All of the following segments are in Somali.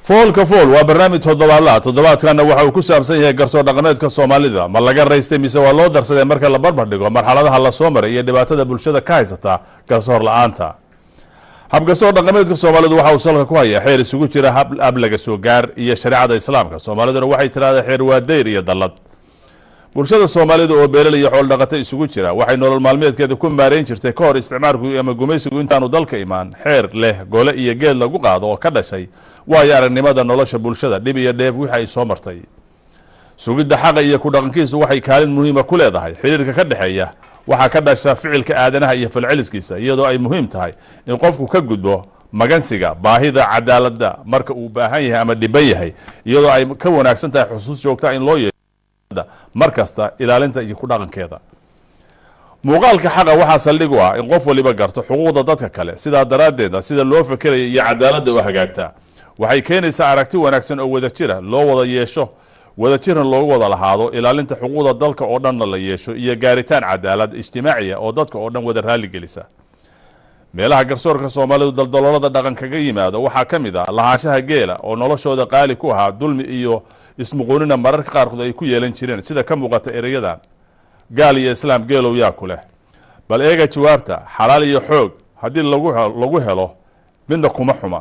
foolka fool waa barnaamij toddobaadlaha toddobaadkana waxa uu ku saabsan yahay garsoor dhaqameedka soomaalida ma laga raystay mise waa loo darsaday marka la barbar dhigo marxaladaha lasoo maray iyo dhibaatada bulshada ka haysata garsoor la-aanta habgarsoor dhaqameedka soomaalidu waxa uu salka ku hayaa xeer isugu jira hab laga soo gaar iyo shareecada islaamka soomaaliduna waxay tiraahdaa xeer waa dayr iyo dallad bulshada soomaalida oo beelal iyo xool dhaqato isugu jira waxay nolol maalmeedkeeda ku maareyn jirtay ka hor isticmaalku ama gumaysigu intaanu dalka imaan xeer leh gole iyo geed lagu qaado oo ka dhashay waayo aragnimada nolosha bulshada dhib iyo dheef wixii ay soo martay sugidda xaqa iyo ku dhaqankiisu waxay kaalin muhiima ku leedahay xiriirka ka dhexeeya waxaa ka dhasha ficilka aadanaha iyo falceliskiisa iyadoo ay muhiim tahay in qofku ka gudbo magansiga baahida cadaaladda marka uu baahan yahay ama dhiban yahay iyadoo ay ka wanaagsan tahay xusuus joogta in loo yeesho mar kasta ilaalinta iyo ku dhaqankeeda muuqaalka xaqa waxaa saldhig u ah in qof waliba garto xuquuqda dadka kale sidaa daraaddeeda sida loo fekeraya iyo cadaaladda u hagaagtaa waxay keenaysaa aragti wanaagsan oo wadajira loo wada yeesho wadajirna loogu wada lahaado ilaalinta xuquuqda dalka oo dhanna la yeesho iyo gaaritaan cadaalad ijtimaaciya oo dadka oo dhan wada raalli gelisa meelaha garsoorka soomaalidu daldaloolada dhaqan kaga yimaado waxaa ka mid ah lahaanshaha geela oo noloshooda qaali ku ahaa dulmi iyo ismuquunina mararka qaarkood ay ku yeelan jireen sida ka muuqata ereyadan gaal iyo islaam geelow yaa ku leh bal eega jawaabta xalaal iyo xoog haddii lagu lagu helo midna kuma xuma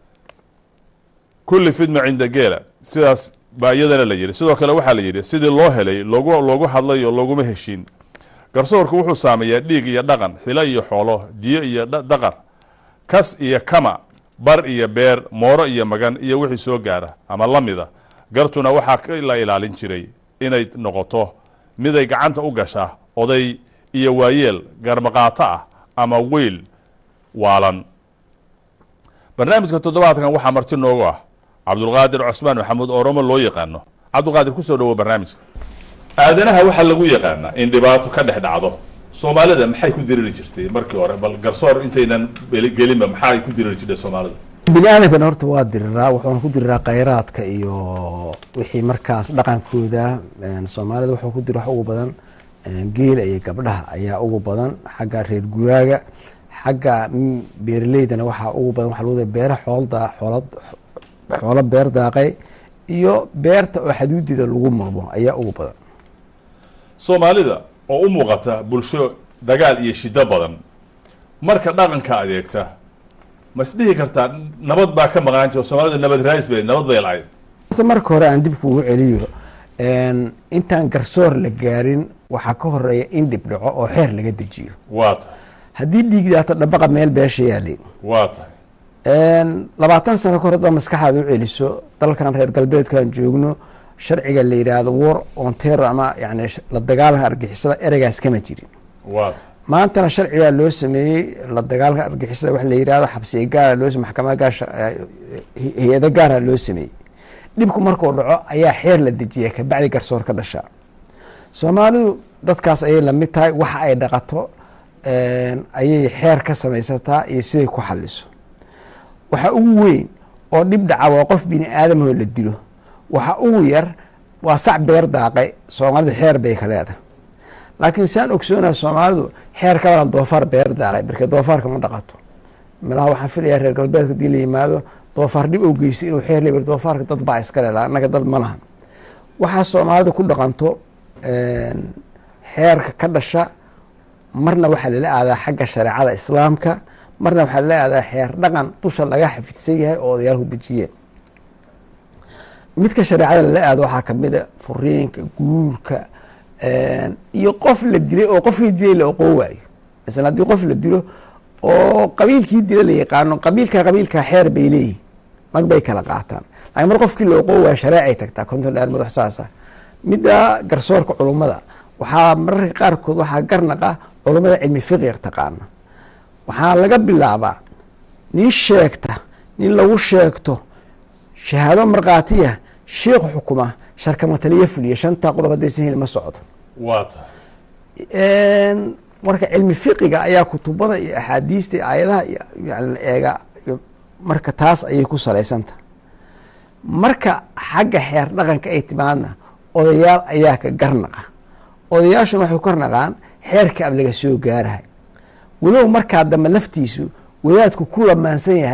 kulli fidma cinda geela sidaas baa iyadana la yidhi sidoo kale waxaa la yidhi sidii loo helay logu loogu hadlayo looguma heshiin garsoorku wuxuu saameeyaa dhiig iyo dhaqan xilo iyo xoolo diyo iyo daqar kas iyo kama bar iyo beer mooro iyo magan iyo wixii soo gaara ama lamida gartuna waxaa la ilaalin jiray inay noqoto miday gacanta u gasha oday iyo waayeel garmaqaato ah ama weyl waalan barnaamijka toddobaadkan waxaa marti noogu ah cabdulqaadir cusmaan maxamuud oromo loo yaqaano cabdulqaadir kusoo dhawo barnaamijka aadanaha waxaa lagu yaqaanaa in dhibaato ka dhex dhacdo soomaalida maxay ku diriri jirtay markii hore bal garsoor intaynan gelinba maxay ku diriri jirtay soomaalida bini aadamkan horta waa diriraa wuxuuna ku diriraa khayraadka iyo wixii markaas dhaqankooda soomaalida wuxuu ku dira wax ugu badan geela iyo gabdhaha ayaa ugu badan xagga reer guraaga xagga beeraleydana waxaa ugu badan waxa lagu beera xoolda xoolad xoolo beer daaqay iyo beerta oo xaduudeeda lagu murmo ayaa ugu badan soomaalida oo u muuqata bulsho dagaal iyo shiddo badan marka dhaqanka adeegta ma isdhihi kartaa nabad baa ka maqaan jiro soomaalida nabad raais bay nabad bay lahayd horta marka hore aan dib kuugu celiyo intaan garsoor la gaarin waxaa ka horeeya in dhib dhaco oo xeer laga dejiyo waa tahay haddii dhiigdaato dhabaqa meel beesha yaali waa tahay labaatan sano kahor haddaa maskaxaad u celiso dalkan reer galbeedkaan joogno sharciga la yidhaahdo war on terror ama yani la dagaalanka argixisada ereygaas kama jirin waa tahay maantana sharcigaa loo sameeyey la dagaalanka argixisada wax la yidhahdo xabsiga gaara loo maxkamada gaar hay-ado gaara loo sameeyey dhibku markuu dhaco ayaa xeer la dejiya kabacdi garsoor ka dhasha soomaalidu dadkaas ayay lamid tahay waxa ay dhaqato ayay xeer ka samaysataa iyo siday ku xaliso waxa ugu weyn oo dhib dhaca waa qof bini aadamahoo la dilo waxa ugu yar waa sac beer daaqay soomaalidu xeer bay ka leedahay laakiin saan ogsoonaha soomaalidu xeer ka badan doofaar beer daaqay markee doofaarka ma dhaqato malaha waxaan filayaa reer galbeedka hadii la yimaado doofaar dhib ou geystay inuu xeer le doofaarka dad baa iska leela annaga dad ma lahan waxaa soomaalida ku dhaqanto xeerka ka dhasha marna waxaa lala aadaa xagga shareecada islaamka marna waxaa lala aadaa xeer dhaqan dusha laga xafidsan yahay oo odayaalku dejiyeen midka shareecada lala aado waxaa kamid a furiinka guurka iyo qof la dilay oo qofkii dilay la oqoo waayo masala haddii qof la dilo oo qabiilkii dila la yaqaano qabiilka qabiilka xeer bay leeyihin mag bay kala qaataan laakiin mar qofkii la oqoo waayo shareecay tagtaa konton dheer madax saasa midda garsoorka culummada waxaa mararka qaarkood waxaa garnaqa culummada cilmi fiqiga taqaana waxaa laga bilaabaa nin sheegta nin lagu sheegto shahaado markhaatiya sheikhu xukuma sharkamataliya fuliya shantaa qodob haddaysan heli ma socdo waa tahay marka cilmi fiqiga ayaa kutubada iyo axaadiista iyo aayadaha yani la eega marka taas ayay ku salaysantah marka xagga xeer dhaqanka ay timaadna odayaal ayaa ka garnaqa odayaashuna waxay ku garnaqaan xeerka ab laga soo gaarahay walow markaa dambe laftiisu wadaadku ku lamaansan yahay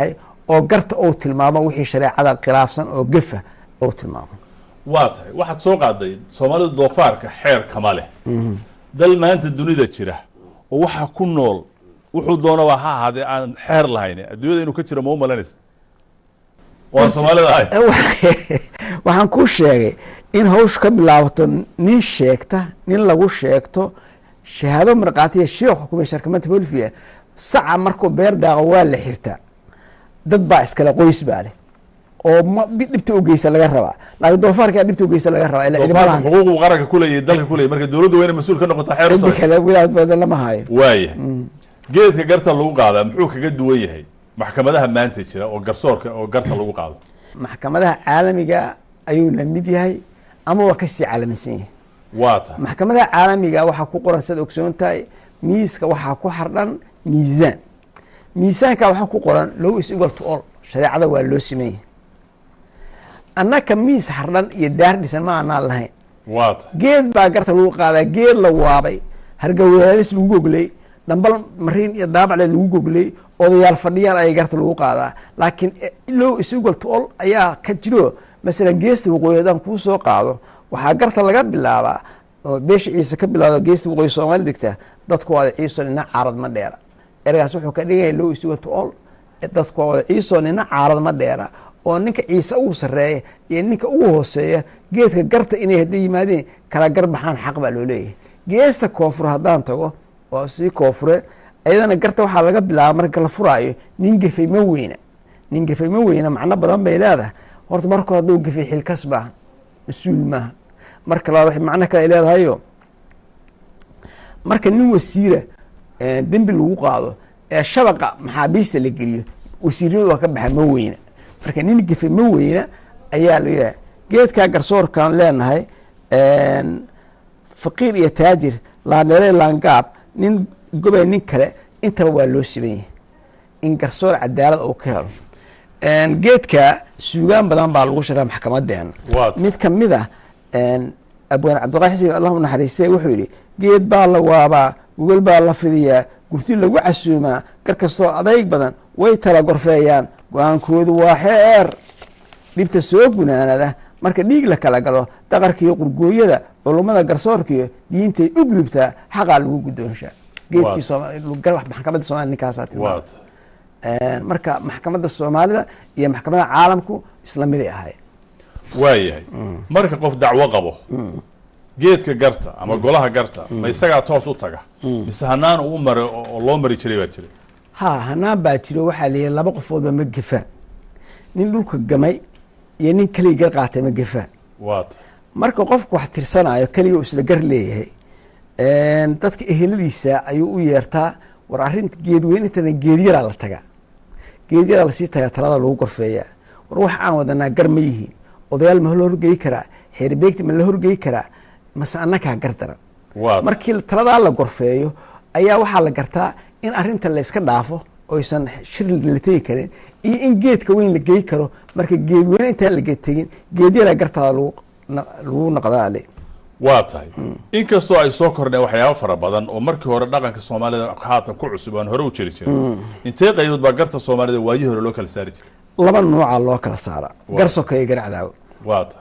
oo garta ou tilmaamo wixii shareecada khilaafsan oo gefa ou tilmaamo waa tahay waxaad soo qaaday soomaalidu doofaarka xeer kama leh dal maanta dunida jira oo waxaa ku nool wuxuu doonaba ha ahaadee aan xeer lahayn adduunyada inuu ka jiro ma u malanaysa waan soomaalida ahay waxaan kuu sheegay in hawshu ka bilaabato nin sheegta nin lagu sheegto shahaado markhaatiya sheekh xukumay sharkamanta bolivia saca markuu beer daaqo waa la xirtaa dad baa iskale qoys baa leh oo ma dhibta u geysta laga rabaa laakiin doofaarkaa dhibta u geysta laga rabaa ila doofaarka ciidamadahan xuquuqu qaranka kuleeyahay dalka kuleeyahay marka dowladda wayna mas-uul ka noqotaa xeer cidi sare kale wadaad badan lama hayo waaya geedka garta lagu qaadaa muxuu kaga duwan yahay maxkamadaha maanta jira oo garsoorka oo garta lagu qaado maxkamadaha caalamiga ayuu la mid yahay ama waa kasii caalamisan yahay waa tahay maxkamadaha caalamiga waxaa ku qoran sad ogsoon tahay miiska waxaa ku xardhan miisaan miisaanka waxaa ku qoran low is equal to all shareecada waa loo simanya annaka miis xardhan iyo daar dhisan ma aanaan lahayn waa tahay geed baa garta lagu qaadaa geed la waabay hargawaalis lagu goglay dhambal mariin iyo daabacle lagu goglay odayaal fadhiyaan ayay garta lagu qaadaa laakiin low is equal to all ayaa ka jiro masalan geesta waqooyi haddaan kuu soo qaado waxaa garta laga bilaabaa oo beesha ciise ka bilaado geesta waqooyi soomaali degta dadku waada ciiso nina caarad ma dheera ergaas wuxuu ka dhigaya low is equal to all dadku waa wada ciiso nina caarad ma dheera oo ninka ciise ugu sarreeya iyo ninka ugu hooseeya geedka garta inay hadday yimaadeen kala gar baxaan xaq baa loo leeyahay geesta koonfur haddaan tago oo sii koonfure iyadana garta waxaa laga bilaaba marka la furaayo nin gefay ma weyna nin gefay ma weyna macno badan bay leedahay horta marka hore hadduu gefay xilkas baa mas-uul maaha marka labaad waxay macno kale ay leedahayo marka nin wasiira eh, dembi lagu qaado ee shabaqa maxaabiista la geliyo wasiirnimadu waa ka baxa ma weyna marka nin gefe ma weyna ayaa la yidhaha geedkaa garsoorkaan leenahay faqiir iyo taajir laandheere laangaab nin gobay nin kale intaba waa loo siban yahay in garsoor cadaalad uu ka helo geedka suugaan badan baa lagu shiraa maxkamadeena Waa tahay. mid kamid ah abwaan cabdiqaahi xasan allahu naxariistay wuxuu yidhi geed baa la waabaa gogol baa la fidiyaa gurti lagu casuumaa gar kastoo adayg badan way tala gorfeeyaan go-aankoodu waa xeer dhibta soo gunaanada marka dhiig la kala galo daqarkiiyo qurgooyada culummada garsoorkiiyo diintay u gudubtaa xaqaa lagu guddoonshaa geedkii Waa. Sooma- maxkamadda soomaliya ninkaasaa waa tilmaamay tahay marka maxkamadda soomaalida iyo maxkamadda caalamku isla miday ahayd waayahay marka qof dacwo qabo geedka garta ama golaha garta ma isagaa toos u taga mise hanaan uu mara oo oo loo mari jiray baa jiray ha hanaan baa jiro waxaa la yihi laba qofoodba ma gefaa nin dhulka gamay iyo nin keligii gar qaatay ma gefaa waa tahay marka qofku wax tirsanayo keliga uu isla gar leeyahay dadka eheladiisa ayuu u yeertaa war arrinta geedweynintana geedyaraa la tagaa geedyaraa lasii tagaa talada lagu gorfeeyaa war wax aan wadanaa gar ma yihiin odayaal ma la horgeyi karaa xeerbeegti ma la horgeyi karaa mase annakaa gar daran waa tahay markii taladaa la gorfeeyo ayaa waxaa la gartaa in arinta la iska dhaafo oysan shir la tegi karin iyo in geedka weyn la geyi karo marka geedweyne intaan la tegin geedyadaa gartaada lagu na- lagu naqdaa ale waa tahay inkastoo ay soo kordheen waxyaabo fara badan oo markii hore dhaqanka soomaalida haatan ku cusub aan hore u jiri jirin intee qaybood baa garta soomaalida waayihii hore loo kala saari jiray laba nuuca loo kala saara Waa. gar sokeeye gar cadaawo waa tahay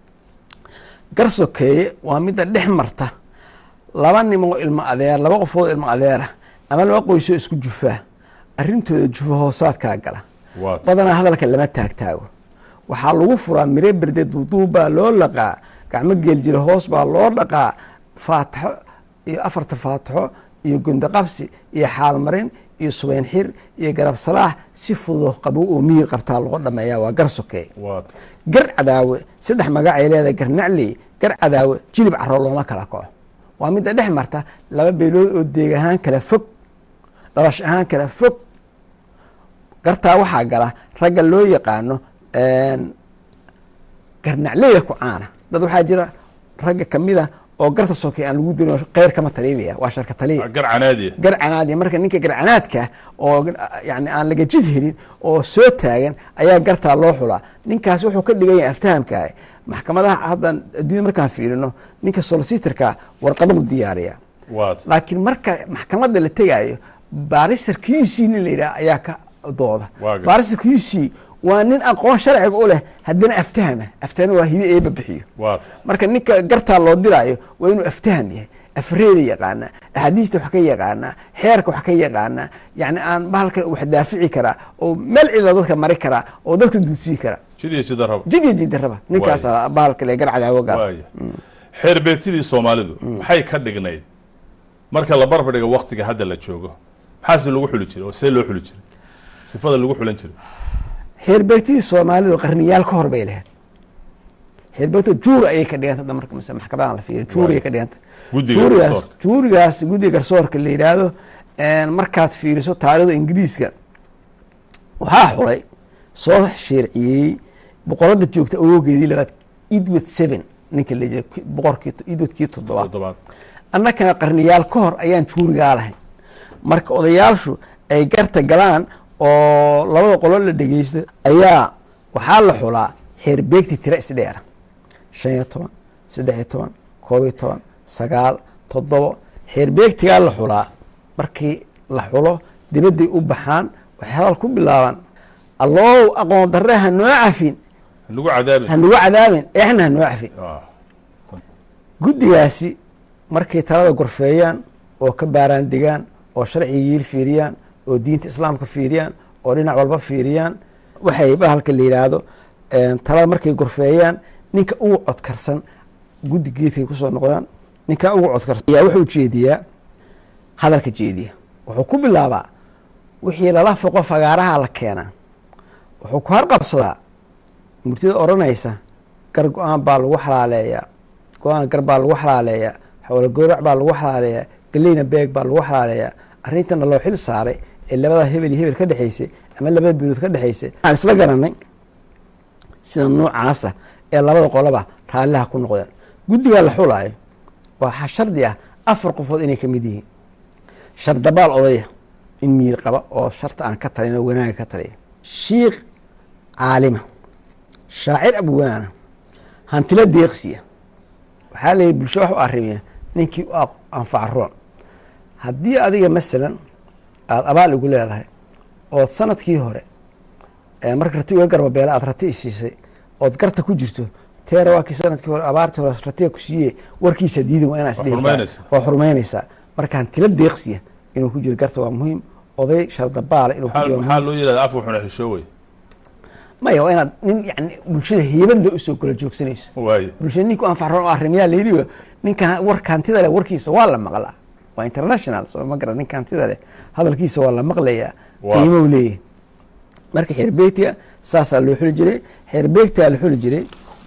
gar sokeeye waa midda dhex marta laba nimoo ilmo adeer laba qofood ilmo adeera ama laba qoysoo isku jufaa arrintooda jufo hoosaadkaa gala waa tahay badanaa hadalka lama taagtaago waxaa lagu furaa mire berde duuduub baa loo laqaa gacmo geeljira hoos baa loo dhaqaa faataxo iyo afarta faataxo iyo gondaqabsi iyo xaalmarin iyo subayn xir iyo garab salaax si fudud qabow oo miyir qabtaa loo dhameeyaa waa gar sokeeye waa tahay gar cadaawe saddex magacay leedahay gar nacley gar cadaawe jilib caro looma kala kaco waa midda dhex marta laba beelood oo deeg ahaan kala fog dhalash ahaan kala fog gartaa waxaa gala ragga loo yaqaano garnacleyda ku caana dad waxaa jira ragga kamida oo garta soke aan lagu dirin kheyr kama taliilaya waa sharka taliya gar canaadiya garcanaadi marka ninka garcanaadka oo yani aan laga jid helin oo soo taagan ayaa gartaa loo xulaa ninkaasi wuxuu ka dhigan yahay aftahamkaah maxkamadaha haddan adduunya markaan fiirino ninka solicitorka warqadau diyaariya waa tahay laakiin marka maxkamadda la tegaayo baristar kiisii nin la yidhaha ayaa ka dooda Waa gar- baarista q c waa nin aqoon sharciga u leh haddana aftahama aftahama waa hibe eeba bixiyo waa tahay marka ninka gartaa loo diraayo waa inuu aftaham yahay afreeda yaqaanaa axaadiista wax ka yaqaanaa xeerka wax ka yaqaanaa yani aan bahalkan wax daafici karaa oo meel cida dadka mari karaa oo dadka duudsii karaa jid iyo jida raba jid iyo jidaraba ninkaas bahalka le garcadaawo gaal waaya xeer beegtidii soomaalidu maxay ka dhignayd marka la barbar dhigo waktiga hadda la joogo maxaase lagu xuli jiray oo see loo xuli jiray sifada lagu xulan jiray xeerbeegtidii soomaalidu qarniyaal ka hor bay lahayd xeerbeegto juur ayay ka dhiganta hadda marka mise maxkamadan la fiiriyo juur ayay ka dhiganta Guddiga juurigaas garsoorka. juurigaas guddiga garsoorka la yidhaahdo markaad fiiriso taarikhda ingiriiska waxaa xulay soo sheerciyey boqorada joogta awoogeedii labaad edward seven ninka la yidhahdo boqorkii edwardkii toddobaad toddobaad annakana qarniyaal ka hor ayaan juurigaa lahayn marka odayaashu ay garta galaan oo labada qolo la dhegeysto ayaa waxaa la xulaa xeerbeegti tira isdheera shan iyo toban saddex iyo toban koob iyo toban sagaal toddobo xeerbeegtigaa la xulaa markii la xulo dibadday u baxaan waxay hadal ku bilaabaan allow aqoon darre ha noo cafin lagu cadaabin ha nagu cadaabin eexna ha noo cafin Ah, guddigaasi markay talada gorfeeyaan oo ka baaraan degaan oo sharciga yiil fiiriyaan oo diinta islaamka fiiriyaan oo dhinac walba fiiriyaan waxay bahalka la yidhaahdo talada markay gorfeeyaan ninka ugu codkarsan guddi geedkay kusoo noqdaan ninka ugu codkarsan ayaa wuxuu jeediyaa hadalka jeediya wuxuu ku bilaabaa wixii lala foqo fagaaraha la keenaa wuxuu ku harqabsadaa murtida odhanaysa gar go-aan baa lagu xalaaleeyaa go-aan gar baa lagu xalaaleeyaa xoolo goorac baa lagu xalaaleeyaa galeyna beeg baa lagu xalaaleeyaa arrintana loo xil saaray ee labada hebel iyo hebel ka dhexaysay ama labada bilood ka dhexaysay waxaan isla garanay sida noocaasa ee labada qoloba raalliha ku noqdeen guddigaa la xulaayo waxaa shardi ah afar qofood inay ka mid yihiin shardabaal odaya in miir qaba oo sharta aan ka talin oo wanaaga ka taliya shiikh caalima shaacir abwaana hantilo deeqsiya waxaa layihi bulsho wax u arrimiya ninkii u anfaca roon haddii adiga masalan aada abaal igu leedahay ood sanadkii hore marka rati uga garbabeela aad rati isiisay ood garta ku jirto teera waa kii sanadkii hore abaartii hore ratiga ku siiye warkiisa diidan waa inaa isdhihi waa xurmaynaysaa marka hantilo deeqsiya inuu ku jiro garta waa muhiim oday shardabaala inuu ku jiro maxaa loo yihahda af wuxuna xishoowey maya waa inaad nin yani bulshada heybadla usoo kala joogsanayso waaye bulshada ninku anfaxroon oo arrimiyaa la yidhi ninka warka hantida leh warkiisa waa la maqlaa waa international soo ma gara ninka hantida leh hadalkiisa waa la maqlayaa Waa. qiimow leeyahay marka xeerbeegtiga saasaa loo xuli jiray xeerbeegtaa la xuli jiray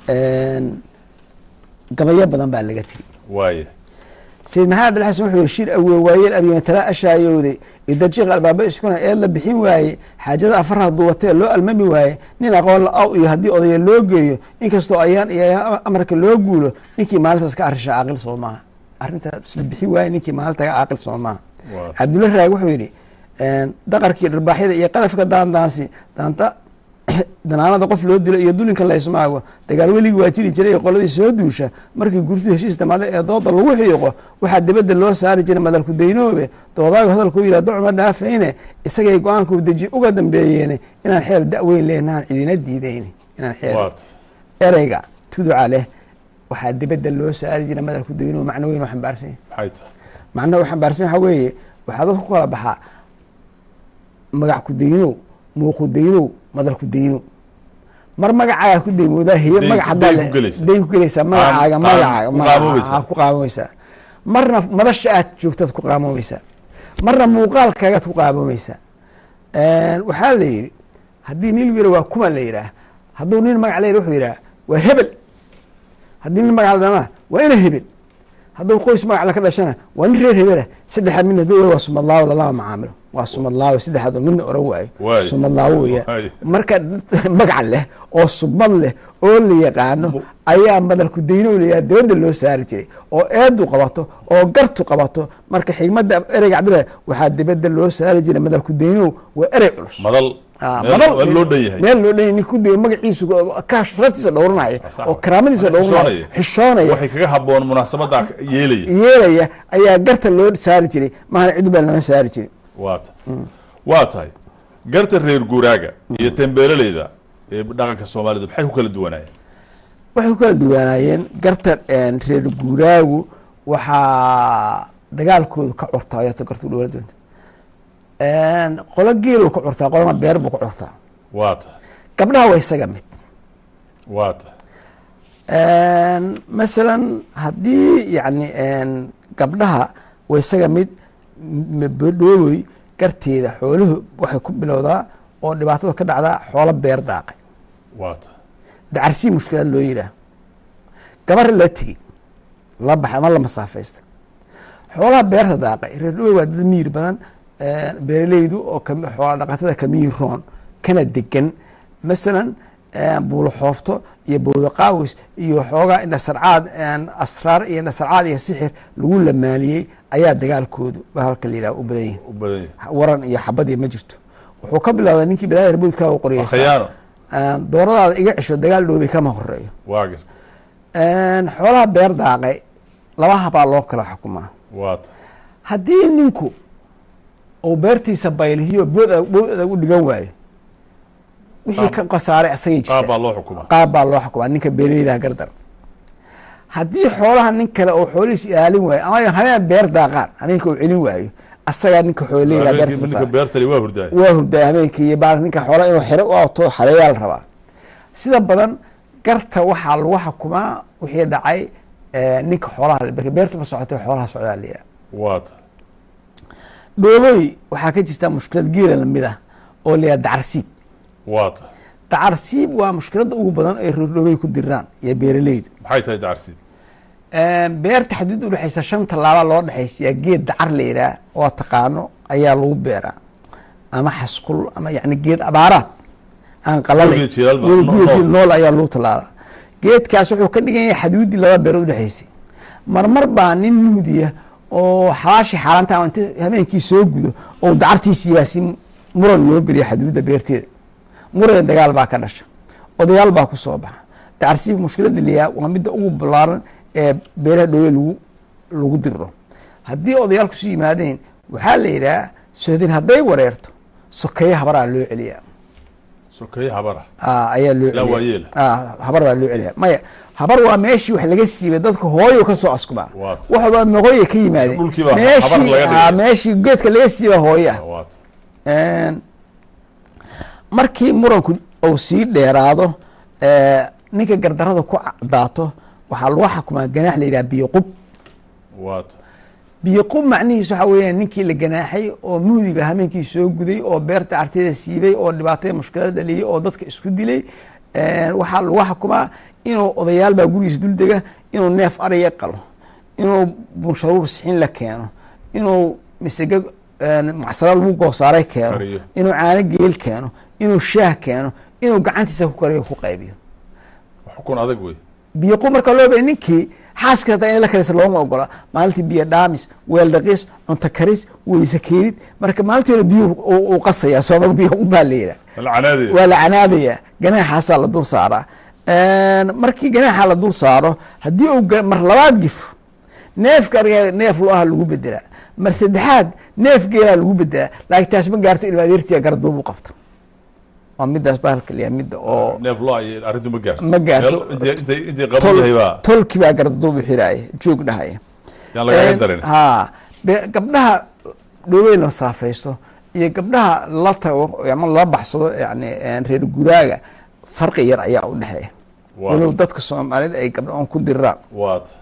gabayo badan baa laga tiri waaye sayid maxamed abdilxasan wuxuu yihi shir awee waayeel abimatala ashaayowday idajiiq albaaba iskuna eed la bixin waaye xaajada afaraha duubatee loo almami waaye nin aqoon la aw iyo haddii odaya loo geeyo inkastoo ayaan iyo ayaan amarka loo guulo ninkii maalintaas ka arrisha caaqil soo maaha arrintaas la bixin waaye ninkii maalinta ka caaqil soo maaha Waa. cabdulla raag wuxuu yidhi daqarkii dharbaaxyada iyo qadafka daandaansi daanta danaanada qof loo dilo iyo dulinka laysmaago dagaal weligii waa jiri jiray qoladii soo duusha markii gurtu heshiis damaada ee dooda lagu xiiqo waxaa dibadda loo saari jiray madalku daynoobe doodaagu hadalkuu yidhah docma dhaafayne isagay go-aankuu deji uga dambeeyeene inaan xeer da-weyn leenahan cidina diidayne inaan xeer waata ereyga tuduca leh waxaa dibadda loo saari jiray madalku daynoo macno weyn oo xambaarsan yahay maxay tahay macnaha u xambaarsan waxaa weeye waxaa dadku ku kala baxaa magac ku daynow muuqu daynow madal ku daynow mar magacaaga ku daymoodaa heye Dayn- magac haddaa dayn le- ku gelaysa. dayn ku gelaysaa magacaaga Qaam- magacaaga ku ma- qaamoobaysaa. aa, ku qaamoomaysaa marna madasha aad joogtaad ku qaamoomaysaa marna muuqaalkaagaad ku qaamoomaysaa waxaa la yidhi haddii nin lagu yidhah waa kuma la yidhaah hadduu nin magac la yidhah wuxuu yidhaha waa hebel haddii nin magac la dhana waa ina hebel hadduu qoys magac la ka dhashana waa nin reer hebelah saddexaad midna haduu waa sumadlaawo lalama macaamilo waa sumadlaawo saddexaad oo midna oran waayo Waayo. sumadlaawo weya Waayo. marka magac leh oo subad leh oo la yaqaano ayaa madalku daynow layaa dabadda loo saari jiray oo eedu qabato oo gartu qabato marka xigmadda ereyga cabdillah waxaa dibadda loo saari jiray madalku daynow waa erey culus madal Ah, meel- madal- meel loo dhan yahay meel loo dhan yahay nin ku dayo magaciisu ka sharaftiisa dhowranaya Sax oo wa. karaamadiisa dhowranaya Xishoonaya. xishoonaya waxay kaga haboon munaasabada yeelaya yeelaya ayaa garta loo saari jiray mahana cid baa lama saari jirin waa ta waa tahay garta reer guuraaga iyo tembeeleleyda ee dhaqanka soomaalidu maxay ku kala duwanaayeen waxay ku kala duwanaayeen garta reer guuraagu waxaa dagaalkoodu ka curtaa ayata garta dhowla duwanta qolo geelu ka curtaa qolona beer buu ka curtaa waa tahay gabdhaha waa isaga mid waa tahay masalan haddii yani gabdhaha waa isaga mid dhoobey garteeda xooluhu waxay ku bilowdaa oo dhibaatada ka dhacdaa xoolo beer daaqay waa tahay dacarsii mushkilad loo yihaah gabar la tegi la baxay ama la masaafaysta xoolaha beerta daaqay reer dhowey waa dad miir badan beeraleydu oo xoola dhaqatada kamiir roon kana degan masalan buulo xoofto iyo bowda qaawis iyo xoogaa indhasarcaad asraar iyo indhasarcaad iyo sixir lagu lamaaniyey ayaa dagaalkoodu ba halka la yidhaha u badan yihin u badan yahay waran iyo xabadii ma jirto wuxuu ka bilowday ninkii bilaada herbuudka u qoriyeysta khiyaano dooradaada iga cesho dagaal dhoobay kama horeeyo waa garta xoolaha beer daaqay laba habaa loo kala xukumaa waa tahay haddii ninku uu beertiisa baylihiyo bood bood adag u dhigan waayo wixii ka khasaaray asagay qaab jirta baa loo xukumaa qaab baa loo xukumaa ninka beeraleyda gardar haddii xoolaha nin kale oo xoolihiis ilaalin waayo ama habeen beer daaqaan habeenka uu celin waayo asagaa ninka xooleyda habeenkii beertiisa ninka saaray. beertali waa hurdaay waa hurdaa habeenkii iyo baa ninka xoola inuu xero u ato xareeyaa la rabaa sida badan garta waxaa lagu xukumaa wixii dhacay eh, ninka xoolaha marka beertu ma socotay xoolaha socdaa la yidhaha waa tahay dhoobooy waxaa ka jirta mushkilad geela lamid ah oo la yidhaha dacarsiib waa tahay dacarsiib waa mushkiladda ugu badan ay reer dhoobey ku diraan iyo beeraleydu maxay tahay dacarsiid beerta xadiid udhexaysa shan tallaaba loo dhexaysiyaa geed dacar la yidhaah oo taqaano ayaa lagu beeraa ama xaskul ama yani geed abaaraad aan qalalay Weligeed jilaal baa- weli no- guud nool. nool ayaa lagu tallaalaa geedkaas wuxuu ka dhigan yahay xaduudii laba beerood udhexaysay marmar baa nin nuudiya oo xalaashii xaaraanta ama inta habeenkii soo gudo oo dacartiisiibaa si muran loo geliya xaduudda beerteeda muran dagaal baa ka dhasha odayaal baa ku soo baxa dacarsiib mushkilada liyaa waa midda ugu ballaaran ee beeraha dhowey lagu lagu dirro haddii odayaal kusu yimaadeen waxaa la yidhaha sohdin hadday wareerto sokeeye habaraa loo celiyaa sokeeye habara Ah, ayaa loo Ilaa waa celiyaa yeela. Ah, habar baa loo celiyaa maya habar waa meeshii wax laga siibay dadka hooyo ka soo askumaa Waa wax walba meqooya ka yimaadeen Dhulkii baa habar meeshii laga dhigay. ah, meeshii geedka laga siiba hooye ah waa tahay Een, markii muranku uu sii dheeraado ee, ninka gardarada ku daato waxaa lagu xukumaa ganaax la yidhaha biyo qub waa tahay biyo qub macnihiis waxa weeyaan ninkii la ganaaxay oo muhdiga habeenkii soo guday oo beerta carteeda siibay oo dhibaatada mushkilada dhaliyay oo dadka isku dilay Een, waxaa lagu xukumaa inuu odayaal baa gurigiisa duldega inuu neef ariya qalo inuu bunsharuur sixin la keeno inuu misega macsaro lagu goosaaray keeno Kariyo. inuu caano geel keeno inuu shaah keeno inuu gacantiisa ku kariyo ku qaybiyo xukun adag wey biyo qub marka loo baya ninkii xaaska hataa in la karisa looma ogola maalintii biyo dhaamis weel dhaqis cunto karis weyse keenid marka maalintii hore biyo uu qasaya sooma biyo qub baa la yidhaha alcanaadee waa la canaadaya ganaaxaasaa la dul saaraa markii ganaaxa la dul saaro haddii uu ga- mar labaad gifo neefka ariga neef lo ah lagu bedelaa mar saddexaad neef geelaa lagu bedelaa laakiin taas ma gaarto ilma adeertiya garduub u qabta waa midaas bahalka liya midda oo neef lo ay arrintu ma gaarto Ma gaarto. Meel intay- intay intay qaban yahay baa tolki baa garduub u xiraaya joog dhahaya yaan lagaga darin ha be- gabdhaha dhoobey la saafaysto iyo gabdhaha la tago ama la baxsado yani reer guraaga farqi yar ayaa u dhexeeya Waa- walow dadka soomaalida ay gabdha on ku diraan waa ta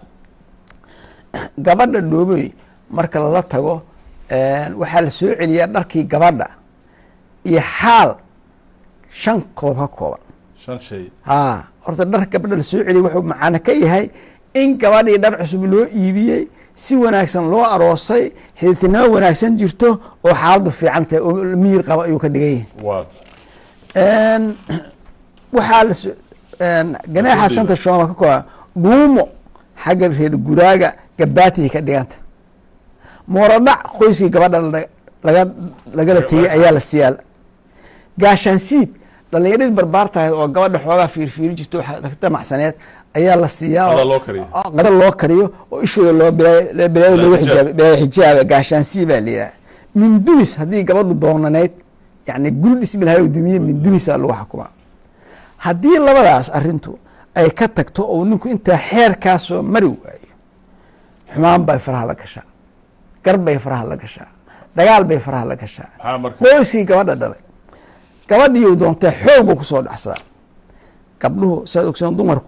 gabadha dhoobey marka lala tago waxaa la soo celiyaa dharkii gabadha iyo xaal shan qodob ka kooban shan shay ha horta dhar gabadha la soo celiyay wuxuu macano ka yahay in gabadhii dhar cusub loo iibiyey si wanaagsan loo aroosay xididtinimo wanaagsan jirto oo xaaladdu fiican tahay oo miyir qaba ayuu ka dhigan yahay waa ta Een, waxaa la so- een, ganaaxa shanta shooma ka kooban dhuumo xagga reer guraaga gabaatay ka dhiganta mooradhac qoyskii gabadha la- laga lagala tegey ayaa la siiyaa gaashaansiib dhalinyaradii barbaar tahay oo gabadha xoogaa fiirfiiri jirto waxa damacsaneed ayaa la siiyaa oo- Qada loo kariyo. oo- qada loo kariyo oo ishooda loo bilaayo bilaayo loogu Xijaab. xijaabay bilaayo xijaaba gaashaansiib baa la yidhaha mindumis haddii gabadhu doonanayd yani guri dhismi lahay oo dumiye min dumisaa lagu xukumaa haddii labadaas arrintu ay ka tagto oo ninku intaa xeerkaasoo mari waayo xumaan bay faraha la gashaa gar bay faraha la gashaa dagaal bay faraha la gashaa maxaa marka qoyskii gabadha dhalay gabadhiiu doontee xoog buu kusoo dhacsadaa gabdhuhu saad ogsoon dumarku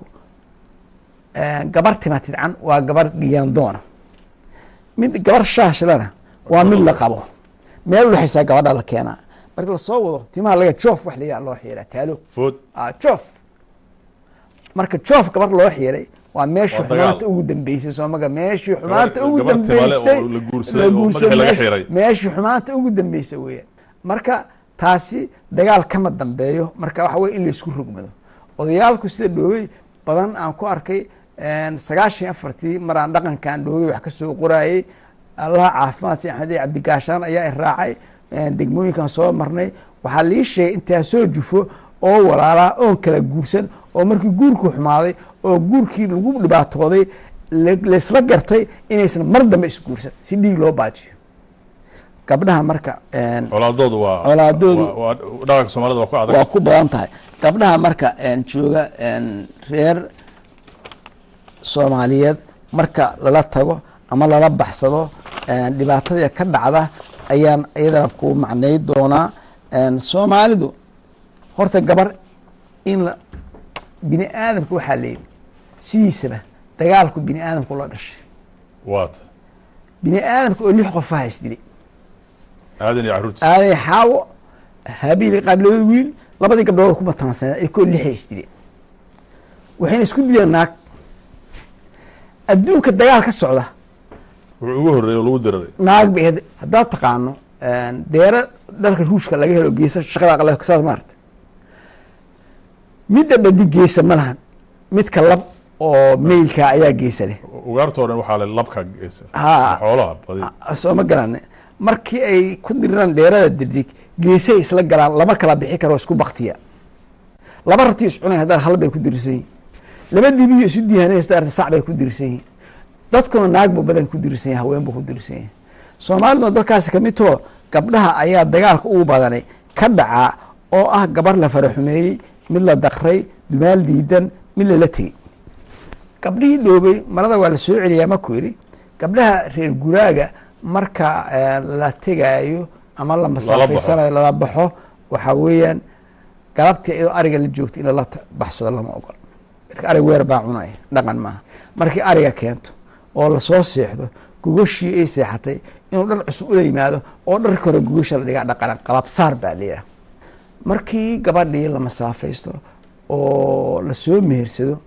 gabar tima tidcan waa gabar dhiyaandoona mid gabar shaashlana waa mid la qabo meel udhexaysaa gabadha la keenaa marka lasoo wado timaha laga joof wax layaa loo xiiraa taalo food joof marka joof gabar loo xiiray waa meeshii Waa dagaal. xumaanta ugu dambeysay soomaga meeshii xumaanta ugu gabar timale oo dambeysay la guursaday oo guursaday madaxa laga meesh- xiray. meeshii xumaanta ugu dambeysay weeyaan marka taasi dagaal kama dambeeyo marka waxa weye in laysku rogmado odayaalku sida dhoobey badan aan ku arkay sagaashan iyo afartii maraan dhaqankan dhoobey wax kasoo qoraayey allaha caafimaad si axmed cabdigaashaan ayaa i raacay degmooyinkan soo marnay waxaa lii sheegay intaa soo jufo oo walaalaa oon kala guursan oo markii guurku xumaaday oo guurkii lagu dhibaatooday la- laysla gartay inaysan mar dambe isguursan si dhiig loo baajiyo gabdhaha marka colaadoodu waa Colaadoodu- waa- waa dhaqanka soomaalida waa ku adag waa ku badan tahay gabdhaha marka jooga reer soomaaliyeed marka lala tago ama lala baxsado dhibaatadii ka dhacda ayaan iyadana ku macnay doonaa soomaalidu horta gabar in la bini aadamka waxaa leeyihi sidiisaba dagaalku bini aadamku la dhashay waata bini aadamka oo lix qof aha isdilay aadan iyo caruurtiis aaday xaawo habiili qaabilooda wiil labadii gabdhood ku mataansanaa ay koo lixay isdileen waxayna isku dileen naag adduunka dagaal ka socda wuxuu ugu horreeyay oo lagu diraray naag bay ahayd haddaad taqaano deero dalka ruushka laga helo geesa shaqada aqle saas maarata midda dhadi geesa ma lahan midka lab oo meylka ayaa geesa leh ugaartoo dhan waxaa le labka geesa Ha. xoolaha badi soo ma garane markii ay ku diriraan dheerada dirdig geesay isla galaan lama kala bixi karo isku baktiya laba rati iscunay haddaan hal bay ku dirirsan yihin laba dibiyo isu diihanay haddaa arta sac bay ku dirirsan yihin dadkuna naag buu badan ku dirirsan yahay haween buu ku dirirsan yahay soomaaliduna dadkaasi kamid too gabdhaha ayaa dagaalka ugu badanay ka dhacaa oo ah gabar la faraxumeeyey mid la daqray dumaal diidan mid lala tegey gabdhihii dhoobey marada waa la soo celiyaa maku yidhi gabdhaha reer guraaga marka eh, la tegaayo ama la masaafeysanayo lala baxo waxaa weeyaan galabtii iyadoo ariga la joogto in lala ta- baxsado lama ogol marka arig weer baa cunaya dhaqan maaha markii ariga keento oo lasoo seexdo gogashii ay seexatay inuu dhar cusub ula yimaado oo dharka hore gogasha la dhigaa dhaqan qalabsaar baa la yidhaha markii gabadhii la masaafaysto oo lasoo mehersado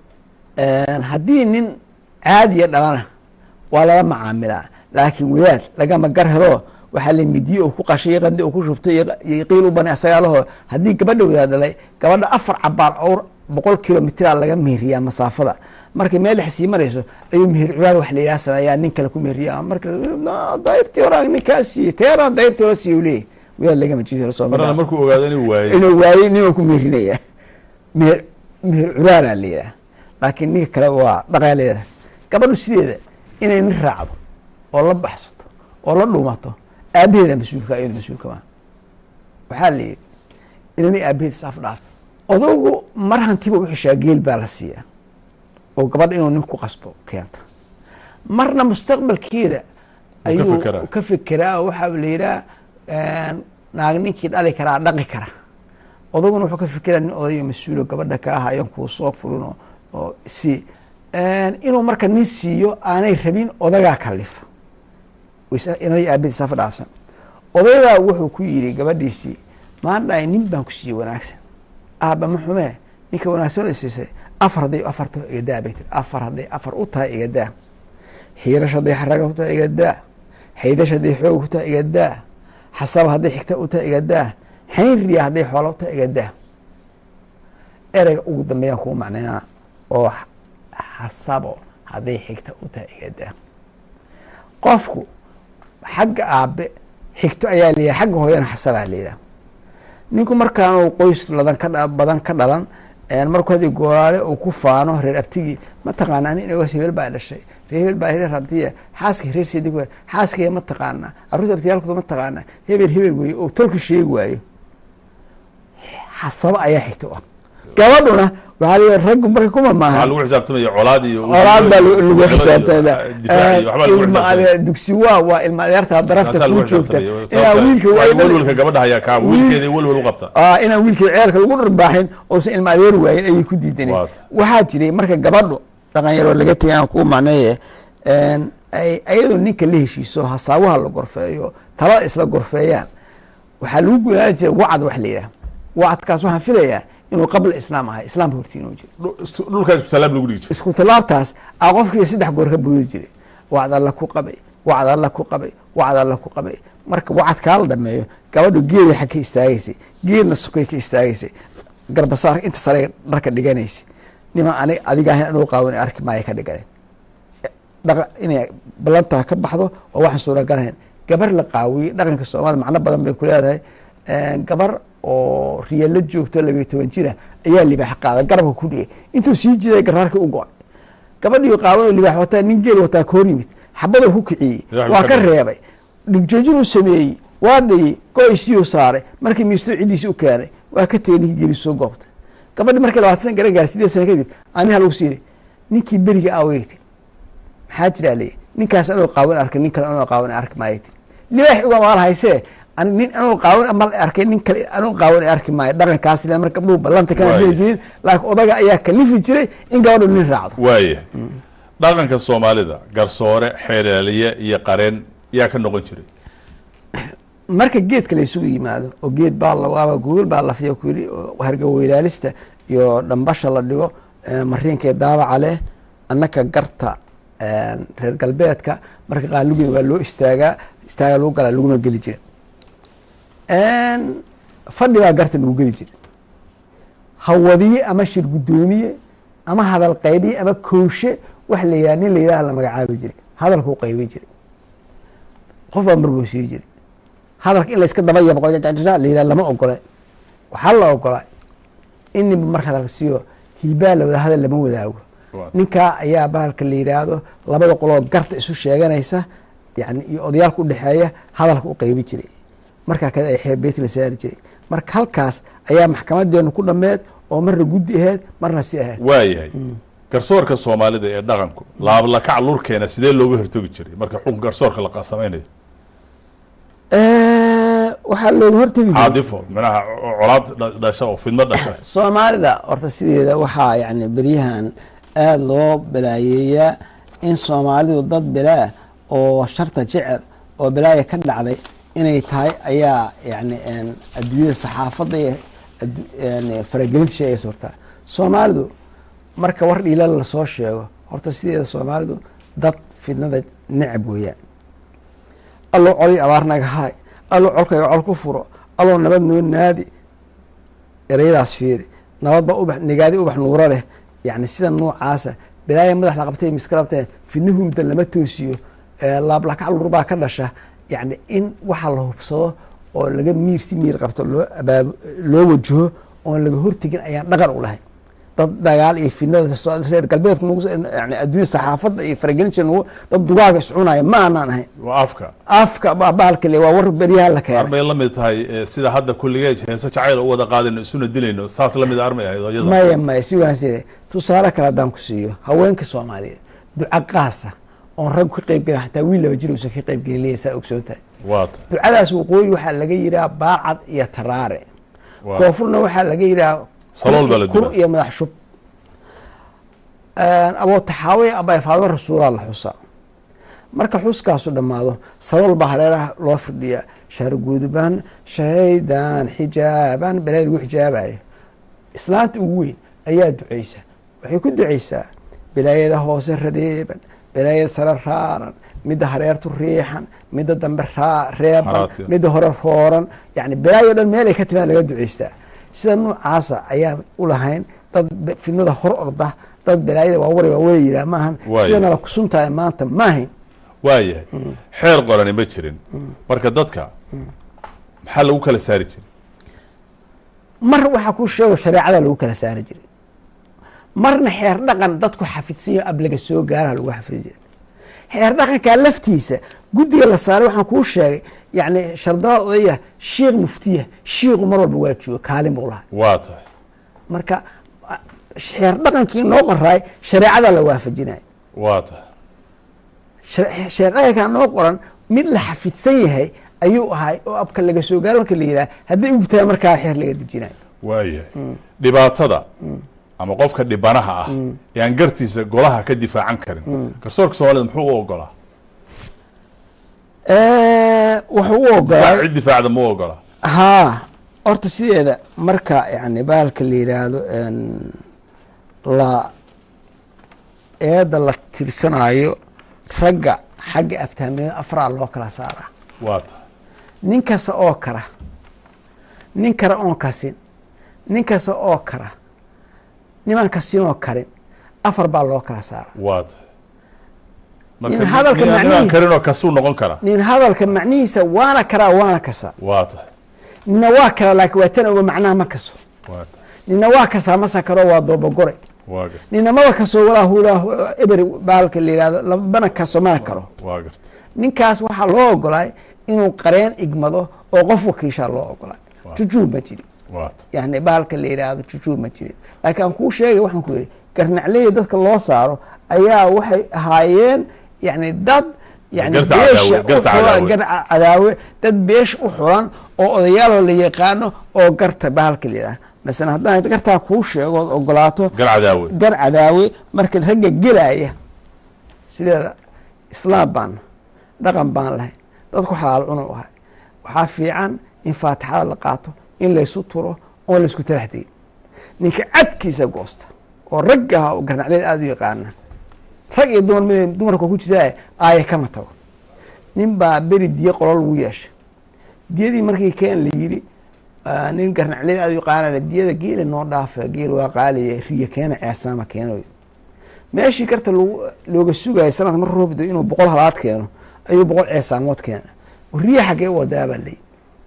haddii nin caadiya dhalana waa lala macaamilaa laakiin wadaad lagama gar helo waxaa la midiye uu ku qashay iyo qandi uu ku shubtay iyo- iyo qiil u bani asagaa laho haddii gabadha wadaad dhalay gabadha afar cabaar owr boqol kilomitraa laga meheriyaa masaafada markay meel dhex sii marayso ayuu meher culaad wax la yidhaha sameeyaa nin kale ku meheriya marka "Na, dayrtii hore aan ninkaa siiyey teeraan dayrtii hore siiye leeyahy wadaad lagama jido soo marana markuu ogaado inuu waayey inuu waayey ninuu ku meerinaya meher meher culaalaa la yidhaha laakiin ninka kale waa dhaqaaleeda gabadhu sideeda inay nin raacdo oo la baxsato oo la dhuumato aabaheeda mas-uulka iyadu mas-uulka maa waxaa la yidhi inanay aabaheed isaaf dhaafto odagu mar hantiba u xishaa geel baa la siiyaa oo gabadha inuu nin ku qasbo keenta marna mustaqbalkeeda ayuu fekeraa. ka fekeraa oo waxaa la yidhaha naag ninkii dhali karaa dhaqi kara odaguna wuxuu ka fekeraa nin odayo mas-uulo gabadha ka ah ayan kuu soo furin oo- oo si inuu marka nin siiyo aanay rabin odagaa kalifa wis- inay aabadi safa dhaafsan odaygaa wuxuu ku yidhi gabadhiisii maan dhahay nin baan ku siiyey wanaagsan aaba ma xumee ninka wanaagsan oo siisay afar hadday afar taho igadaa bay tiri afar hadday afar u tahay igadaa xiirash hadday xaraga u tahay igadaa xaydash hadday xoog u tahay igadaa xasaba hadday xigta u tahay igadaa xaynriya hadday xoola u tahay igadaa ereyga ugu dambeeyaan kuu macneynaa oo x- xasabo hadday xigta u tahay igadaa qofku xagga aabe xigto ayaa la yidhaha xagga hooyana xasabaa la yidhaha ninku markaanu qoys ladan ka dha- badan ka dhalan markuu hadii goolaale uu ku faano reer abtigii mataqaana ani inagas hebel baa dhashay reer hebel baa reer abtiya xaaska reer seedig waay xaaskaya ma taqaana carruurta abtiyaalkooda ma taqaana hebel hebel weeye oo tolka sheegi waayo xasabo ayaa xigta u ah gabadhuna waxaa la yidhi raggu marka kuma waxaa maaha lagu xisaabtamaya colaad iyo olaad baa lagu lagu difaac iyo xisaabtada waxbaa lagu ilma xisaabtamaya. ade- dugsi waa waa ilma adeertaa darafta Taasaa lagu kuu joogta xisaabtamaya. inaa wiilka Sababta- waa welwelka gabadha ayaa kaa wiilkeeda welwel u qabta Ah, inaan wiilkii ceelka lagu dharbaaxin oosan ilma adeer waayin ayay ku diidaneen Waata. waxaa jiray marka gabadhu dhaqan yaroo laga tegay aan kuu macneeye een, ay- ayadoo ninka la heshiiso hasaabaha la gorfeeyo talada isla gorfeeyaan waxaa lagu gudaaan jiray wacd wax la yidhaah wacdkaas waxaan filayaa inuu qabla islaam ahay islaamka hortii inuu jiro Dhul- istu- dhulkaa isku tallaab lagu dhigi jiray isku tallaabtaas aa qofkii saddex goor ka boodi jiray wacd alla ku qabay wacd alla ku qabay wacd alla ku qabay marka wacadkaa la dhameeyo gabadhu geeday xag ka istaagaysay geedna sokay ka istaagaysay garbasaarka inta sare dharka dhiganaysay niman anig adiga ahayn anuu qaawan arki maaya ka dhiganeen dhaqa inay ballantaa ka baxdo oo waxaan suuragalahayn gabar la qaawiyey dhaqanka soomaalida macno badan bay ku leedahay gabar oo riyalo joogto labiyo toban jira ayaa libaax qaada garabka ku dhigay intuu sii jiday garaarka u go-ay gabadhii qaawan oo libaax wataa nin geel wataa ka hor yimid xabadoo ku kiciyey Libaax waa ka ka dhigay. reebay dhigjoojinuu sameeyey waa dhayey go-aysiiyuu saaray markii miisto ciddiisi u keenay waa ka tegey ninkii geeli soo goobtay gabadhi markii labaatan san garan gaar sideed sana kadib aniha lagu siiyey ninkii beriga aawegti maxaa jiraa leeyahy ninkaas anoo qaawan arkay nin kale anoo qaawan arki maayo ti libaax uga maal haysee ani nin anoo qaawan mal arkay nin kale anoo qaawan arki maayo dhaqankaas le marka gabdhuhu ballanta kana Waayo. dhihi jirin laakiin odaga ayaa kalifi jiray in gabadhu nin raacdo waayahay dhaqanka soomaalida garsoore xeelaliye iyo qareen yaa ka noqon jiray marka geedka la isugu yimaado oo geed baa lawaaba gogol baa lafiya ku yidhi oo hargaweylaalista iyo dhambasha la dhigo eh, mariinka daabaca leh annaka garta eh, reer galbeedka marka qaalugeeda waa loo istaagaa istaaga lagu galaa laguma geli jira fadhi baa garta lagu geli jira hawadiye ama shir guddoomiye ama hadal qaybiye ama kooshe wax la yidhaha nin la yidhaha la magacaabi jiray hadalkuu qaybin jiray qof baa marbuu sii jiray hadalka in layska daba yabqo la yidhaha lama ogole waxaa la ogolaa in ninba marka hadalka siiyo hilbaa la wada hadal lama wadaago Waa. ninkaa ayaa bahalka la yidhaahdo labada qoloo garta isu sheeganaysa yani iyo odayaalka udhexeeya hadalka u qeybi jiray markaa kale ay xeer beyti la saari jiray marka halkaas ayaa maxkamadeenu ku dhameed oo marna guddi aheyd marna si aheyd waayahay garsoorka soomaalida ee dhaqanku laablakac lurkeena sidee looga hortagi jiray marka xukun garsoorka la samaynayo waxaa looga hortegi jiray caadifo manaha colaad dha- dhasha oo fidmo dhasha soomaalida horta sideeda waxaa yani beryahan aada loo balaayeeyaa in soomaalidu dad bilaa oo sharta jecel oo balaaya ka dhacday inay tahay ayaa yani een, adduunyada saxaafadda iyo addu- een, faragelinta sheegaysa horta soomaalidu marka war dhiilal lasoo sheego horta sideeda soomaalidu dad fidnada necab weeyaan allow coli abaar naga haay allow colkayga col ku furo allow nabad noo naadi ereyadaas fiiri nabad baa ubax nigaadi ubax nuuro leh yani sida noocaasa bilaaya madax la qabtay miska qabtee fidna hurda lama toosiyo ee laablakac lur baa ka dhasha yani in waxa la hubsado oo laga miir si miir qabto loo abaab loo wajaho oon laga hortegin ayaan dhaqan u lahayn dad dagaal iyo fidnada soo- reer galbeedka nagu soo- yani adduunya saxaafadda iyo faragelinta nagu dad dugaaga iscunaya ma aanaan ahayn waa afka afka baa bahalka le waa war beryaha la keenay armay la mid tahay eh, sida hadda kulligeed heese jacayl u wada qaadayno isuna dilayno saas la mid armay ahayd oo iyada maya maya si wanaagsan tusaale kale haddaan ku siiyo haweenka soomaaliyeed duca qaasa oon rag ka qayb gelin xataa wiil laba jir uusan ka qayb gelin leeyahay saa ogsoon tahay waata ducadaas waqooyi waxaa laga yidhaha baacad iyo taraare waa koonfurna waxaa laga yidhaha Salool baa la kur dubaa. iyo madax shub aboo taxaawe abay faadimo rasuulaa la xusaa marka xuskaasu dhammaado salool baa hareeraha loo firdhiyaa shaarguudubaan shahaydan xijaaban balaa lagu xijaabayo islaanta ugu weyn ayaa duceysa waxay ku duceysaa bilaayada hoose radeeban bilaayada sare raaran midda hareertu riixan midda dambe raa reeban Haraati. midda hore rooran yani bilaayo dhan meelay ka timaan laga duceystaa sida noocaasa ayaan u lahayn dad be- fidnada hor orda dad bilaayada waawara waawara yiraa maahan Waayo. sidana la kusuntahay maanta maahayn waayahay xeer qorani ma jirin marka dadka maxaa lagu kala saari jiray mar waxaa ku sheego shareecada lagu kala saari jiray marna xeer dhaqan dadku xafidsanyo ab laga soo gaaraha lagu xafidi jiray xeer dhaqankaa laftiisa guddiga la saaray waxaan kuu sheegay yacni shardabaad odaya shiikh muftiya shiiku mar walba waa jooga kaalin buu lahay waa tahay marka a- xeer dhaqankii noo qoraay shareecadaa la waafajinaya waa tahay shar- sheer dhaqankaa noo qoran mid la xafidsan yahay ayuu ahay oo abka laga soo gaaro marka la yidhaha hadday ugtahay markaa xeer laga dejinayo waayahay dhibaatada ama qofka dhibanaha ah ee aan gartiisa golaha ka difaacan karin garsoorka soomaalida muxuu u ogolaa wuxuu u difaac ogolay cid difaacda ma u ogolaa haa horta sideeda marka yani bahalka la yidhaahdo en, la eeda la tirsanayo ragga xagga aftaamnimada afraa loo kala saaraa waa tahay nin kasta oo kara nin kale oon kasin nin kasta oo kara niman kasinoo karin afar baa loo kala saaraa waa tahay In hadalka nin- nin aan macnihi- karinoo kasuu noqon kara nin hadalka macnihiisa waana karaa waana kasaa waa tahay nina waa kara laakiin waa tan oga macnaha ma kaso waa tahay nina waa kasaa ma sakaro waa doobagore waa garta nina maba kasoo walaa hulaa eber baalka la yihahdo labana kaso mana karo waa garta ninkaas waxaa loo ogolaay inuu qareen igmado oo qof wakiishaa loo ogolaay Waaw. jujuub ma jirin waa tahay yani baalka la yidhaahdo jujuub ma jirin laakiin aan kuu sheegay waxaan ku yidhi garnacleyda dadka loo saaro ayaa waxay ahaayeen yani dad yani Garta beesha cadaawe, garta u xulan- cadaawe. gar cadaawe dad beesha u xulan oo odayaaloo la yaqaano oo garta baalka la yidhahdo masalan haddaan gartaa kuu sheego ood ogolaato gar cadaawe gar cadaawe marka ragga gelaya sideeda islaam baan dhaqan baan lahay dadku xalaal cunu ahay waxaa fiican in faatixada la qaato in laysu turo oon laysku talax tegin ninka cadkiisa goosta oo ragga ah oo garnacleed aada u yaqaana rag iyo dumar mid dumarka ku jirtaa aaya kama tago nin baa beri diyo qolo lagu yeeshay diyadii markii keen la yiri ah, nin garnacleed aada u yaqaana diyada geela noo dhaafa geel waa qaaliya riya keena ceesaama keenoy meeshii karta lagu looga sugayay sanadka mar roobdo inuu boqol halaad keeno ayuu boqol ceesaamood keena riya xaggee u wadaa baa leeyi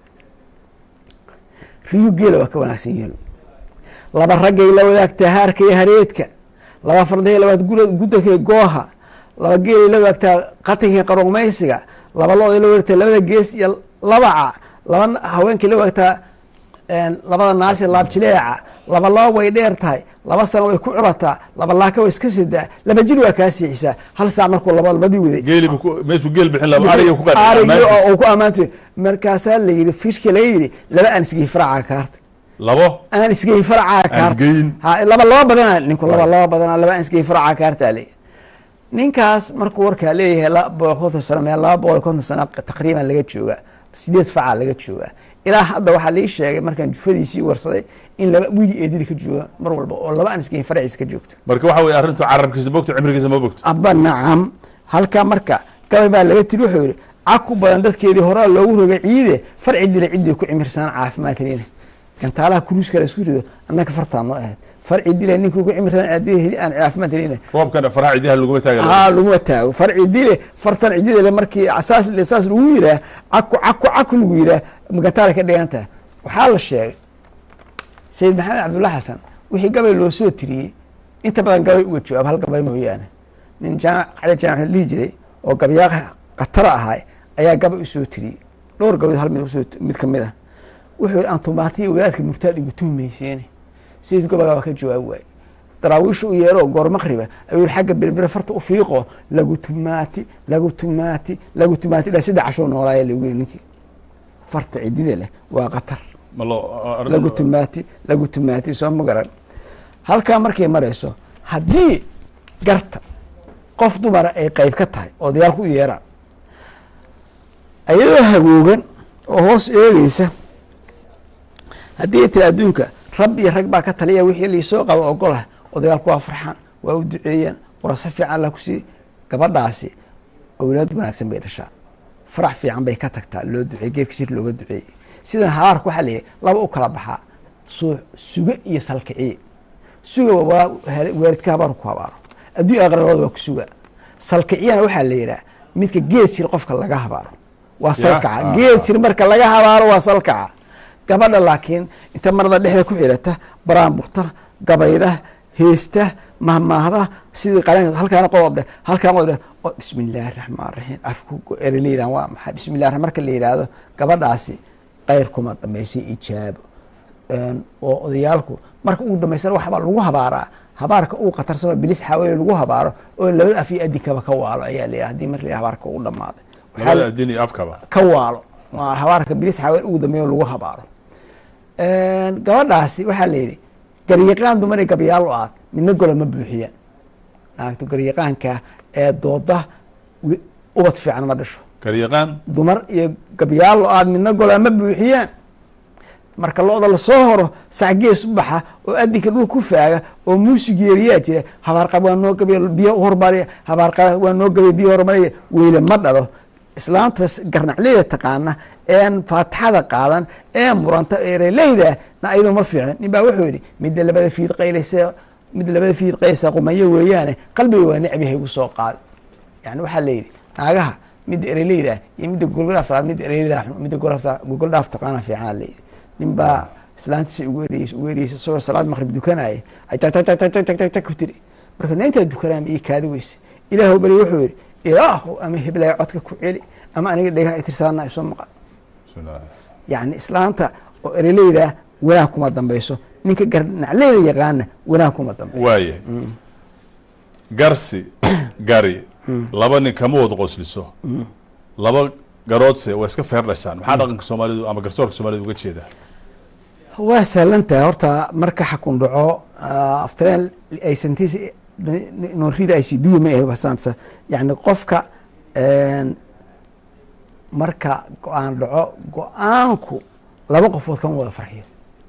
riyu geela waa ka wanaagsan yihiin laba raggay la wadaagtaa haarka iyo hareedka laba fardahay la wadaagtaa gudalka gooha laba geelay la wadaagtaa qatanka qaroqmaysiga laba looday la wadaagtaa labada gees iyo labaca laba n- haweenkay la wadaagtaa een, labada naasi laabjileeca laba laba way dheer tahay laba sano way ku curataa laba laaka way iska sidaa laba jir waa kaa siixisaa hal saac markuu laba labadii waday geeli buu ku- meeshuu geel bixin laba ariga ku qanci Arigii ammaantiisa. oo uu ku ammaantay markaasaa la yidhi fishka laga yidhi laba aan isgey faraca kaarta labo aan isgey faraca kaarta isgeyn. ha laba laba badana ninku laba laba badana laba aan isgey faraca kaarta le ninkaas markuu warkaa leeyahay laba boqol konton sano meel laba boqol iyo konton sano taqriiban laga joogaa sideed facaa laga joogaa ilaa hadda waxaa lii sheegay markaan jufadiisii warsaday in laba wiili eedida ka jooga mar walba oo laba aan isgey faraciisa ka joogto marka waxa weye arrintu carabkiisa bogto cimrigiisa ma bogto abba nacam halkaa marka gabay baa laga tiri wuxuu yihi caku badan dadkeedii horaa loogu rogay ciide farci dila ciddii ku cimirsanaan caafimaad kelina gantaalaha kuruuska la isku rido annaka fartaa noo ahayd farci dila ninkii ku cimirsanaan ciddii heli aan caafimaad kelina roobkana faraha cidiha laguma taaga haa laguma taago farci dile fartan ciddida markii saas saas lagu yiraa caku caku caku lagu yiraa gantaala ka dhigan tahay waxaa la sheegay sayid maxamed cabdulla xasan wixii gabay loo soo tiriyey inta badan gabay uga jawaab hal gabay mooyaane nin jaamac cali jaamac la dhihi jiray oo gabyaaq khatara ahay ayaa gabay usoo tiriyey dhowr gabayd hal mid usoo mid ka mid ah wuxuu yihi antumaatiya wadaadka murtaad igu tuhmayseene sayid gabagaa waa ka jawaab waaye daraawiisha u yeero goor maqriba ayuu yihi xagga berbere farta u fiiqo lagu tumaati lagu tumaati lagu tumaati ilaa saddex cashoo noolaaya lagu yiri ninkii farta cidida leh waa khatar ma loo arrin- lagu tumaati lagu tumaati soo ma garan halkaa markay marayso haddii garta qof dumara ay qeyb ka tahay oo dagaalku u yeeraan ayadoo hagoogan oo hoos eegeysa haddii ay tiri adduunka rab iyo rag baa ka taliya wixii liisoo qabo ogolah oo dagaalku waa farxaan waa u duceeyaan warase fiican la kusii gabadhaasi owlaad wanaagsan bay dhashaa farax fiican bay ka tagtaa loo duceey geedka shir looga duceeyey sidan habaarka waxaa leeyahay laba u kala baxaa suu suge iyo salkiciye suga waa waalidka habaar ku habaaro adduun aakhira labada waa ku suga salkiciyana waxaa la yidhaha midka geed shir qofka laga habaaro waa salkaca ah, geed ah. shir marka laga habaaro waa salkaca gabadha laakiin inta marada dhexda ku xidhata baraanburta gabayda heesta mahmaahda sidii qaranka halkaana qodob dheh halkaana qodob dheh oo bismi illaahi raxmaan raxiim afku ereleydan waa maxay bismi illah marka la yidhaahdo gabadhaasi qayr kuma dambaysay ijaabo oo odayaalku marka ugu dambaysana waxbaa lagu habaaraa habaarka uu khatarsano bilis xaaweye lagu habaaro oo labada af iyo adikaba ka waalo ayaa la hadii marka la habaarka ugu dhamaaday labada adin iyo afkaba ka waalo habaarka bilis xaaweye ugu dambeeyo lagu habaaro gabadhaasi waxaa la yidhi garyaqaan dumar gabyaal o aad midna gola ma buuxiyaan naagto garyaqaanka ee dooda ubad fiican ma dhasho garyaqaan dumar iyo gabyaal o aad midna gola ma buuxiyaan marka lo-da lasoo horo sacgees u baxa oo adinka dhul ku faaga oo muusig yeeriyaa jira habaarqab waa noo gabiy biyo hormariya habaarqab waa noo gabiy biyo hormariya weyle ma dhalo islaantas garnacleyda taqaana een faatixada qaadan ee muranta ereleyda na ayadoo ma fiicin nin baa wuxuu yidhi midda labada fiid qayleysa midda labada fiid qaysa qumayo weeyaane qalbiga waa necbihay igu soo qaad yani waxaa layidhi naagaha midda ereleyda iyo midda gogoldhaaf midda ereleyda midda gogoldhaaf taqaana fiican layidhi nin baa islaantiisa ugu ereysa ugu ereysa isagoo salaad maqrib dukanaya ajagjagjagjagjagjagjag ku tiri marka naintaa dukanaa ii kaadi weyse ilaahu bari wuxuu yidhi ilaahu ama heblaya codka ku celi ama aniga dhegaha itirsaana isoo maqan yani islaanta oo ereleyda wanaag kuma dambayso ninka garnacleyda yaqaana wanaag kuma dambayso waaya garsi gari laba nin kama wada qosliso laba garoodse waa iska feer dhashaan maxaa dhaqanka soomaalidu ama garsoorka soomaalida uga jeedaa waa sahlan tahay horta marka xakun dhaco aftareen aysantiis noorida ay siduwi ma ahe basaamsa yani qofka marka go-aan dhaco go-aanku laba qofood kama wada farxiyo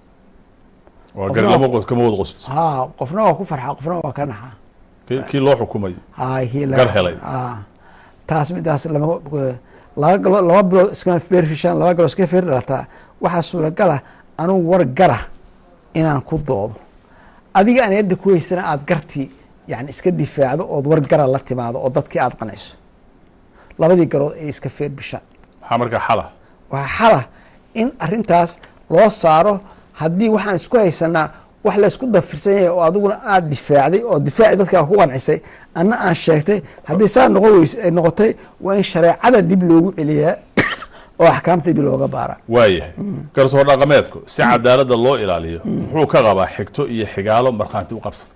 waa gari laba qos kama wada qosliso ha qofna waa ku farxa qofna waa ka naxaa Kii- kii loo xukumay hay kii Gar helay. taas midaas lama laba galo laba bilood iskama feerfishaan laba galood iska feer dhalataa waxaa suuragala anugu war gara inaan ku doodo adiga aan yadda ku haystana aada gartii yani iska difaacdo ood war gara la timaado oo dadkii aada qanciso labadii garood ay iska feer bishaan maxaa markaa xala waxaa xala in arintaas loo saaro haddii waxaan isku haysanaa wax laysku dafirsan yahay oo adiguna aada difaacday oo difaaci dadkaa ku qancisay anna aan sheegtay haddii saa noqon weyse ay noqotay waa in shareecada dib loogu celiyaa oo axkaamta dib looga baara waayahay garsoor dhaqameedku si cadaaladda loo ilaaliyo muxuu ka qabaa xigto iyo xigaalo markhaanti u qabsadka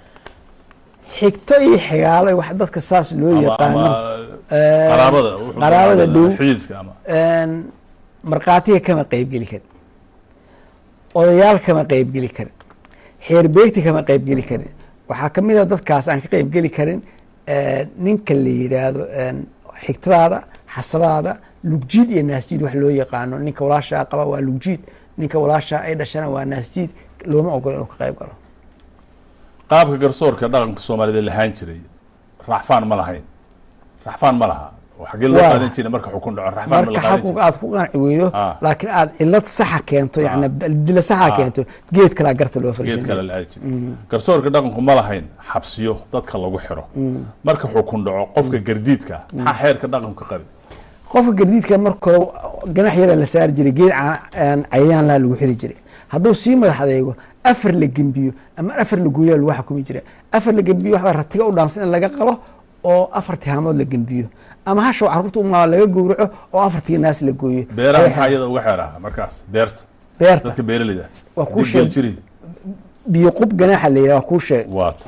xigto iyo xigaalo wax dadka saas loo ama yaqaano ama Eh, qaraabada wuxuu qaraabada yaqaanaa dhow xididka ama markhaatiga kama qeybgeli karin odayaal kama qeybgeli karin xeerbeegti kama qeybgeli karin waxaa kamid a dadkaas aan ka qeybgeli karin eh, ninka la yiraahdo xigtadaada xasadaada lugjiid iyo naasjiid wax loo yaqaano ninka walaashaa qaba waa lugjiid ninka walaashaa ay dhashana waa naasjiid looma ogolo inuu ka qeyb galo qaabka garsoorka dhaqanka soomaalida lahaan jiray raxfaan ma lahayn raxfaan ma laha oo xaggee loo Waa. qaadan jiray marka xukun dhaco raxfaan ma marka la qaadan xakunka jiray aad ku qanci weydo Ah. laakiin aad cilad saxa keento yani Ah. dila saxa Ah. keento geed kalaa garta loo geed fariisan kale la aadi jiray garsoorka dhaqanku ma lahayn xabsiyo dadka lagu xiro marka xukun dhaco qofka gardiidka ah, maxaa xeerka dhaqanku qabi qofka gardiidka marka hore ganax yara la saari jiray geed ca- aan cayayaan laha lagu xiri jiray hadduu sii madax adeego afar la gembiyo ama afar la gooyaa lagu xukumi jira afar la gembiyo waxbaa ratiga u dhaansan in laga qalo oo afar tihaamood la gembiyo ama hashow carruurta umaa laga gowraco oo afartii naas la gooyo beeraha Ay- maxaa iyada uga xeeraha markaas beerta beerta dadka beeraleyda Waa kuu Haddii geel sheeg- jiri biyo qub ganaaxa la yidhaha waa kuu sheeg waata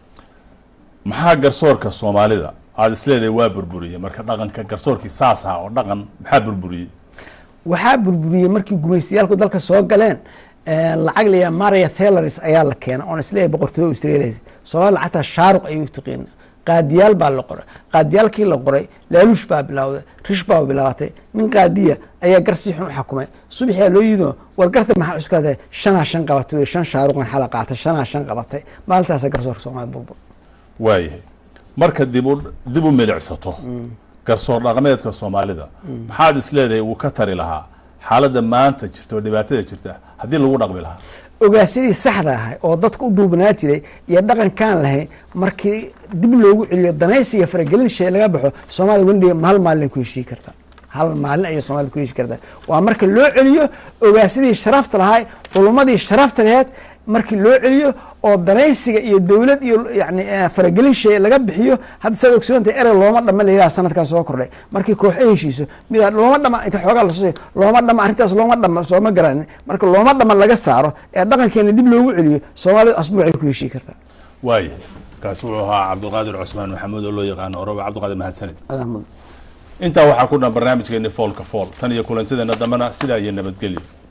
maxaa garsoorka soomaalida aada isleedahay waa burburiyey marka dhaqanka garsoorkii saas ahaa oo dhaqan maxaa burburiyey waxaa burburiyey markii gumaystayaalku dalka soo galeen eh, lacag layaa maria thelaris ayaa la keena oon isleeyahay boqortooda australia soomaalida lacagtaa shaaruq ayuu taqiina qaadiyaal baa la qoray qaadiyaalkii la qoray laaluush baa bilowday rish baa bilaabatay nin qaadiya ayaa gar si xun u xakumay subaxyaa loo yido war garta maxaa cuskaatay shanaa shan qabatay wey, shan shaaruqan xala qaatay shanaa shan qabatay maalintaasa garsoorka soomaalida burbur waayahay marka dib u dib u milicsato garsoor dhaqameedka soomaalida maxaad isleedahay uu ka tari lahaa xaaladda maanta jirta oo dhibaatada jirta haddii lagu dhaqmi lahaa ogaasyadii saxda ahay oo dadka u duubnaa jiray iyo dhaqankaan lahayn markii dib loogu celiyo danaysiga faragelin shay laga baxo soomaalida weliga hal maalin ku heshii karta hal maalin ayay soomaalida ku heshii kartaa waa marka loo celiyo ogaasyadii sharafta lahay culummadii sharafta laheed markii loo celiyo oo danaysiga iyo dowlad iyo yani eh, faragelin shay laga bixiyo hadda saad ogsoontahay erey looma dhama la yidhaha sanadkaa soo kordhay markii koox ay heshiiso midaa looma dhama inta xoogaa lasoo looma dhama arrintaas looma dhama sooma garanin marka looma dhama laga saaro ee dhaqankeena dib loogu celiyo soomaalida asbuucay ku heshii kartaa waayahay kaasi wuxuu ahaa cabdulqaadir cusmaan maxamuud oo loo yaqaano oroba cabdulqaadir mahadsanid adaa mudan intaa waxaa ku dhan barnaamijkeeni foolka fool tan iyo kulantideena dambena sidaa iyo nabadgelyo